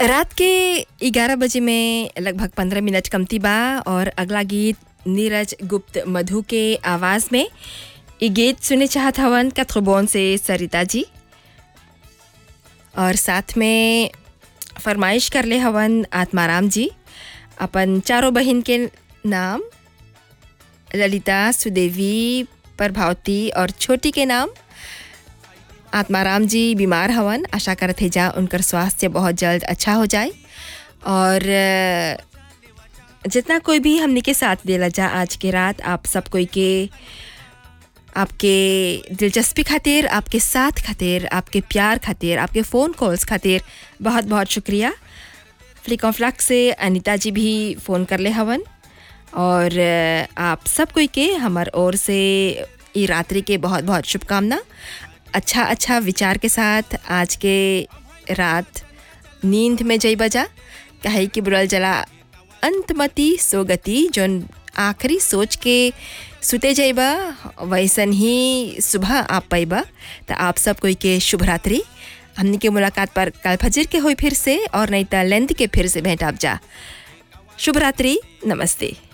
रात के 11 बजे में लगभग 15 मिनट कमती बा और अगला गीत नीरज गुप्त मधु के आवाज़ में ये गीत सुने चाहत हवन कथबोन से सरिता जी और साथ में फरमाइश कर ले हवन आत्माराम जी अपन चारों बहन के नाम ललिता सुदेवी प्रभावती और छोटी के नाम आत्माराम जी बीमार हवन आशा करत है जा उनकर स्वास्थ्य बहुत जल्द अच्छा हो जाए और अ, जितना कोई भी हमने के साथ देला जा आज के रात आप सब कोई के आपके दिलचस्पी खातिर आपके साथ खातिर आपके प्यार खातिर आपके फ़ोन कॉल्स खातिर बहुत बहुत शुक्रिया फ्लिक ऑफ लक से अनिता जी भी फ़ोन कर ले हवन और अ, आप सब कोई के हमार ओर से ई रात्रि के बहुत बहुत शुभकामना अच्छा अच्छा विचार के साथ आज के रात नींद में जई बजा कहे कि बुरल जला अंतमति सोगति जोन आखिरी सोच के सुते जाइबा वैसन ही सुबह आप पैबा तो आप सब कोई के शुभ रात्रि हमने के मुलाकात पर कल फजर के होई फिर से और नहीं तो लेंथ के फिर से भेंट आप जा शुभ रात्रि नमस्ते